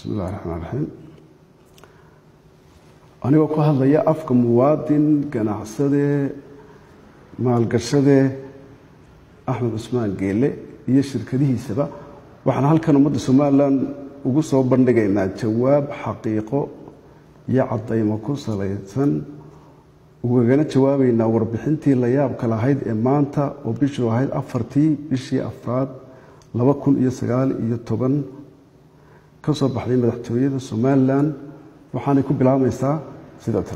bismi illahi raxmaan raxiim anigoo ku hadlaya afka muwaadin ganacsade maalgashade axmed cusmaan geele iyo shirkadihiisaba waxaan halkan ummadda somalilan ugu soo bandhigaynaa jawaab xaqiiqo iyo cadaymo ku salaysan ugagana jawaabaynaa warbixintii la yaabka lahayd ee maanta oo bishuu ahayd afartii bishii afraad laba kun iyo sagaal iyo toban ka soo baxday madaxtooyada somalilan waxaanay ku bilaabmaysaa sida tan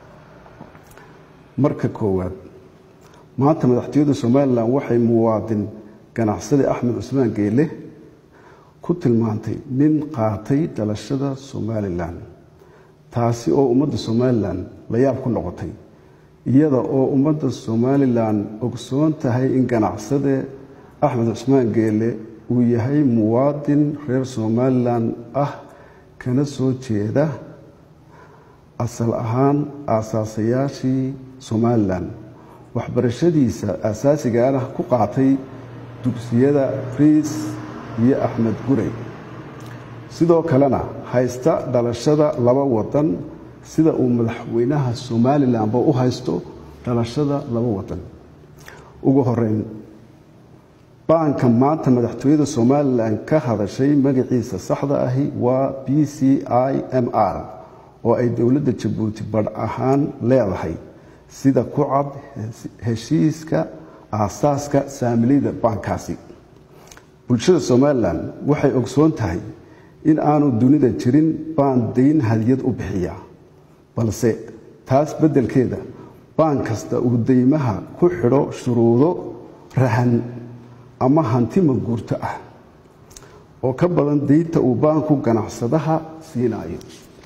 marka koowaad maanta madaxtooyada somalilan waxay muwaadin ganacsade axmed cusmaan geele ku tilmaantay nin qaatay dhalashada somalilan taasi oo ummadda somalilan la yaab ku noqotay iyada oo ummadda somalilan ogsoon tahay in ganacsade axmed cusmaan geele uu yahay muwaadin reer somalilan ah kana soo jeeda asal ahaan aasaasayaashii somalilan waxbarashadiisa asaasigaana ku qaatay dugsiyada riis iyo axmed gurey sidoo kalena haysta dhalashada laba wadan sida uu madaxweynaha somalilanba u haysto dhalashada laba wadan ugu horeyn baanka maanta madaxtooyada somalilan ka hadashay magaciisa saxda ahi waa b c i m r oo ay dowladda jabuuti badh ahaan leedahay sida ku cad heshiiska aasaaska saamiliyda baankaasi bulshada somalilan waxay ogsoon tahay in aanu dunida jirin baan dayn hadiyad u bixiya balse taas beddelkeeda baan kasta uu deymaha ku xidho shuruudo rahan ama hanti manguurto ah oo ka badan deynta uu baanku ganacsadaha siinayo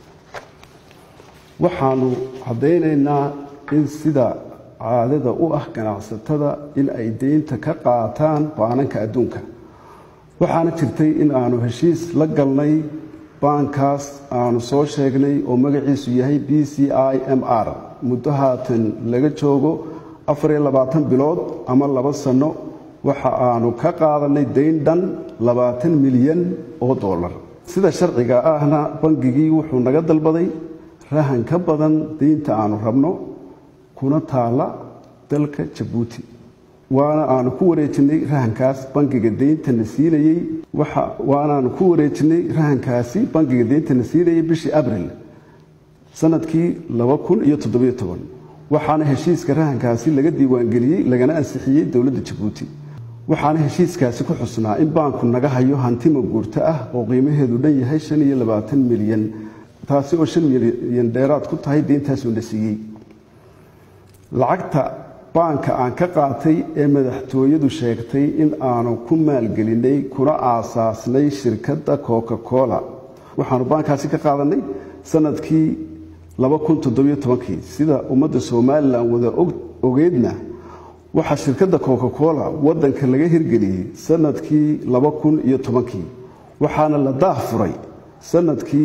waxaanu caddaynaynaa in sida caadada u ah ganacsatada in ay deynta ka qaataan baananka adduunka waxaana jirtay in aanu heshiis la galnay baankaas aanu soo sheegnay oo magaciisu yahay b c i m r muddo haatan laga joogo afariyo labaatan bilood ama laba sanno waxa aanu ka qaadanay dayn dhan labaatan milyan oo dollar sida sharciga ahna bangigii wuxuu naga dalbaday rahan ka badan deynta aanu rabno kuna taala dalka jabuuti waana aanu ku wareejinay rahankaas bangiga deyntana siinayey waanaanu ku wareejinay rahankaasi bangiga deyntana siinayey bishii abril sanadkii laba kun iyo toddobiyo toban waxaana heshiiska rahankaasi laga diiwaangeliyey lagana ansixiyey dowladda jabuuti waxaana heshiiskaasi ku xusnaa in baanku naga hayo hanti maguurto ah oo qiimaheedu dhan yahay shan iyo labaatan milyan taasi oo shan milyan dheeraad ku tahay deyntaasuu na siiyey lacagta baanka aan ka qaatay ee madaxtooyadu sheegtay in aanu ku maalgelinay kuna aasaasnay shirkadda coca cola waxaanu baankaasi ka qaadanay sanadkii kii sida ummadda somalilan wada ogeedna waxaa shirkadda coca cola wadanka laga hirgeliyey sanadkii kii waxaana la daah furay sanadkii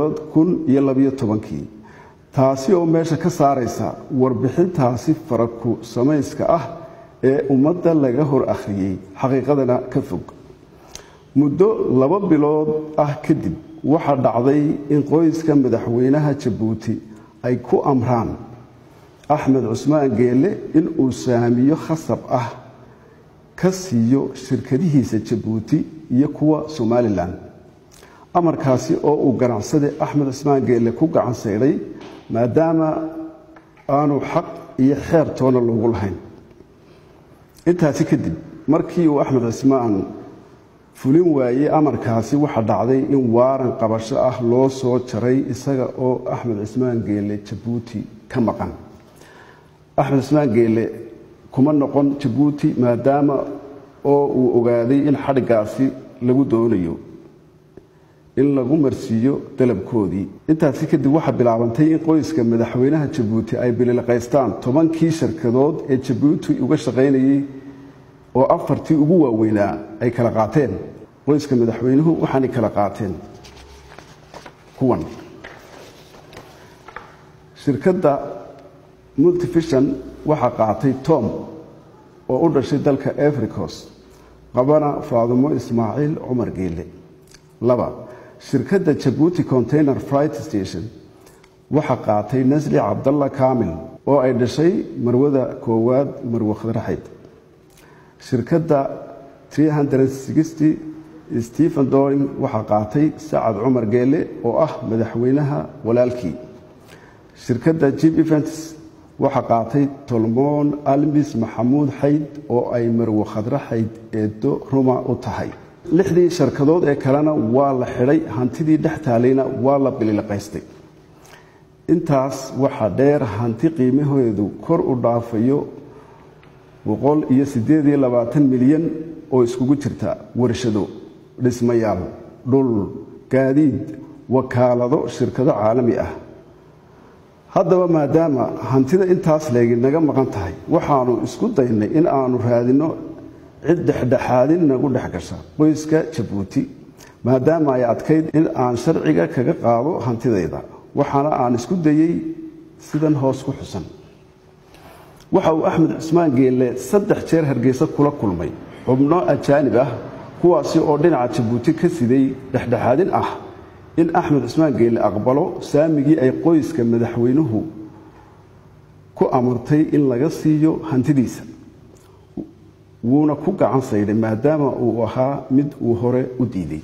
kii taasi oo meesha ka saaraysa warbixintaasi faraku samayska ah ee ummadda laga hor akhriyey xaqiiqadana ka fog muddo laba bilood ah kadib waxaa dhacday in qoyska madaxweynaha jabuuti ay ku amraan axmed cusmaan geele inuu saamiyo khasab ah ka siiyo shirkadihiisa jabuuti iyo kuwa somalilan amarkaasi oo uu ganacsade axmed cusmaan geele ku gacan saydhay maadaama aanu xaq iyo xeer toona loogu lahayn intaasi kadib markii uu axmed cismaan fulin waayey amarkaasi waxaa dhacday in waaran qabasho ah loo soo jaray isaga oo axmed cismaan geele jabuuti ka maqan axmed cismaan geele kuma noqon jabuuti maadaama oo uu ogaaday in xadhigaasi lagu doonayo in lagu marsiiyo dalabkoodii intaasi kadib waxaa bilaabantay in qoyska madaxweynaha jabuuti ay bililaqaystaan tobankii shirkadood ee jabuuti uga shaqaynayey oo afartii ugu waaweynaa ay kala qaateen qoyska madaxweynuhu waxaanay kala qaateen kuwan shirkadda multifishon waxaa qaatay tom oo u dhashay dalka africos qabana faadumo ismaaciil cumar geele laba shirkadda jabuuti container fright station waxaa qaatay nasli cabdalla kaamil oo ay dhashay marwada koowaad marwe khadraxayd shirkadda stephen doring waxaa qaatay sacad cumar geele oo ah madaxweynaha walaalkii shirkadda jib events waxaa qaatay tolmoon almis maxamuud xayd oo ay marwe khadre xayd eedo ruma u tahay lixdii sharkadood ee kalena waa la xidhay hantidii dhex taalayna waa la bililiqaystay intaas waxaa dheer hanti qiimaheedu kor u dhaafayo boqol iyo siddeed iyo labaatan milyan oo iskugu jirta warshado dhismayaal dhul gaadiid wakaalado shirkado caalami ah haddaba maadaama hantida intaas leegi naga maqan tahay waxaanu isku daynay in aanu raadinno cid dhexdhexaadin nagu dhex gasha qoyska jabuuti maadaama ay adkayd in aan sharciga kaga qaado hantidayda waxaana aan isku dayey sidan hoos ku xusan waxa uu axmed cusmaan geelle saddex jeer hargeysa kula kulmay xubno ajaanib ah kuwaasi oo dhinaca jabuuti ka siday dhexdhexaadin ah in axmed cusmaan geelle aqbalo saamigii ay qoyska madaxweynuhu ku amartay in laga siiyo hantidiisa wuuna ku gacan saydhay maadaama uu ahaa mid uu hore u diiday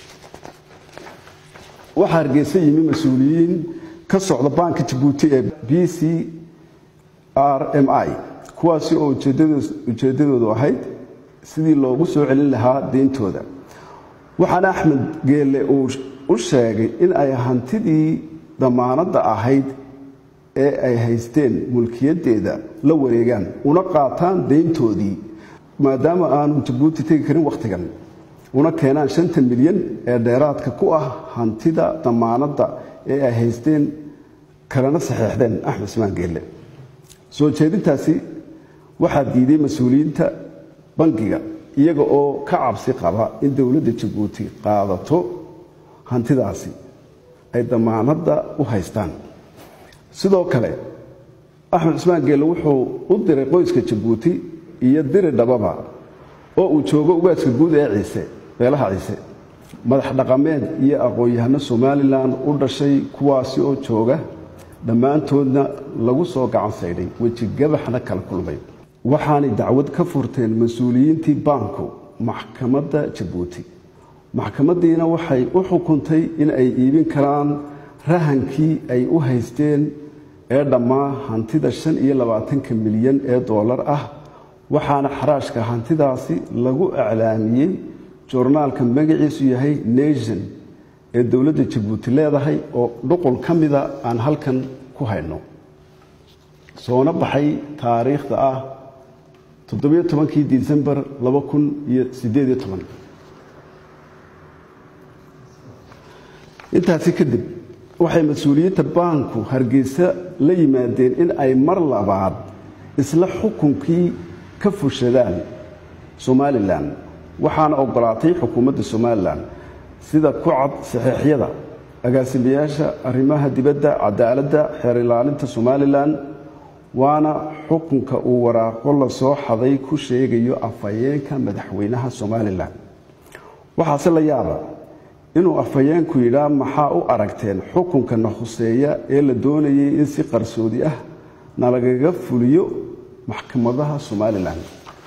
waxaa hargeysa yimi mas-uuliyiin ka socda baanka jabuuti ee b c r m i kuwaasi oo ujeeddadoodu ahayd sidii loogu soo celin lahaa deyntooda waxaana axmed geelle uu u sheegay in ay hantidii damaanadda ahayd ee ay haysteen mulkiyaddeeda la wareegaan una qaataan deyntoodii maadaama aanu jabuuti tegi karin wakhtigan una keenaan shanta milyan ee dheeraadka ku ah hantida damaanadda ee ay haysteen kalena saxeexdeen axmed ismaan geelle soo jeedintaasi waxaa diiday mas-uuliyiinta bangiga iyaga oo ka cabsi qaba in dowladda jabuuti qaadato hantidaasi ay damaanadda u haystaan sidoo kale axmed cismaan geelle wuxuu u diray qoyska jabuuti iyo diri dhababa oo uu joogo ugaaska guud ee ciise beelaha ciise madax dhaqameed iyo aqoon-yahano somalilan u dhashay kuwaasi oo jooga dhammaantoodna lagu soo gacan saydhay weji gabaxna kala kulmay waxaanay dacwad ka furteen mas-uuliyiintii baanku maxkamadda jabuuti maxkamaddiina waxay u xukuntay in ay iibin karaan rahankii ay u haysteen ee dhammaa hantida shan iyo labaatanka milyan ee doolar ah waxaana xaraashka hantidaasi lagu iclaamiyey joornaalka magaciisu yahay nation ee dowladda jabuuti leedahay oo dhuqul ka mida aan halkan ku hayno soona baxay taariikhda ah toddobiyo tobankii disembar laba kun iyo siddeediyo toban intaasi kadib waxay mas-uuliyiinta baanku hargeysa la yimaadeen in ay mar labaad isla xukunkii ka fushadaan somalilan waxaana ogolaatay xukuumadda somalilan sida ku cad saxeexyada agaasimayaasha arrimaha dibadda cadaaladda xeer ilaalinta somalilan waana xukunka uu waraaqo la soo xaday ku sheegayo afhayeenka madaxweynaha somalilan waxaase la yaaba inuu afhayeenku yidhaa maxaa u aragteen xukunkana khuseeya ee la doonayay in si qarsoodi ah nalagaga fuliyo maxkamadaha somalilan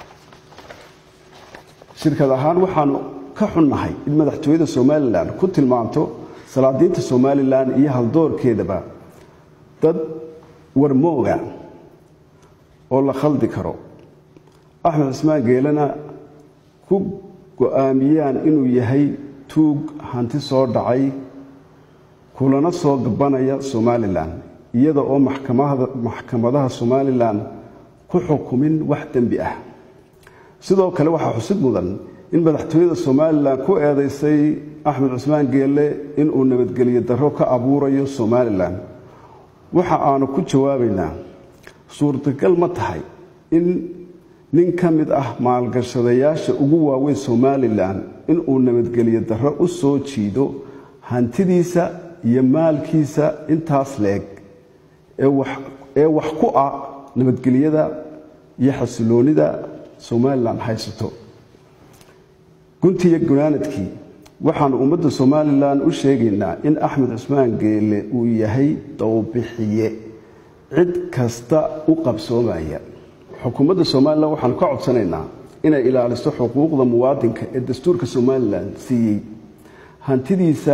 shirkad ahaan waxaanu ka xunnahay in madaxtooyada somalilan ku tilmaamto salaadiinta somalilan iyo haldoorkeedaba dad warmooga oo la khaldi karo axmed cismaan geelena ku go-aamiyaan inuu yahay tuug hanti soo dhacay kulana soo gabanaya somalilan iyada oo maxkamadaha somalilan ku xukumin wax dembi ah sidoo kale waxaa xusid mudan in madaxtooyada somalilan ku eedaysay axmed cusmaan geelle inuu nabadgelyo darro ka abuurayo somalilan waxa aanu ku jawaabaynaa suurtagal ma tahay in nin ka mid ah maalgashadayaasha ugu waaweyn somalilan inuu nabadgelyo darro u soo jiido hantidiisa iyo maalkiisa intaas leeg ee wax ku ah nabadgelyada iyo xasiloonida somalilan haysato guntiyo gunaanadkii waxaanu ummadda somalilan u sheegaynaa in axmed cusmaan geele uu yahay dowbixiye cid kasta u qabsoomaya xukuumadda somalilan waxaanu ka codsanaynaa inay ilaaliso xuquuqda muwaadinka ee dastuurka somalilan siiyey hantidiisa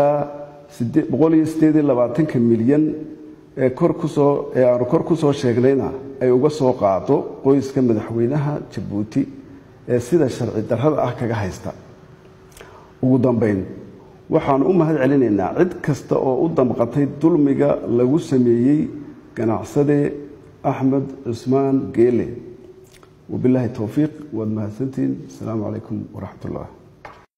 milyan ee ee aanu kor ku soo sheegnayna ay uga soo qaado qoyska madaxweynaha jabuuti ee sida sharci darrada ah kaga haysta ugu dambayn waxaanu u mahad celinaynaa cid kasta oo u damqatay dulmiga lagu sameeyey ganacsade axmed cusmaan geele wabilaahi towfiiq waad mahadsantihiin asalaamu calaykum waraxmat ullah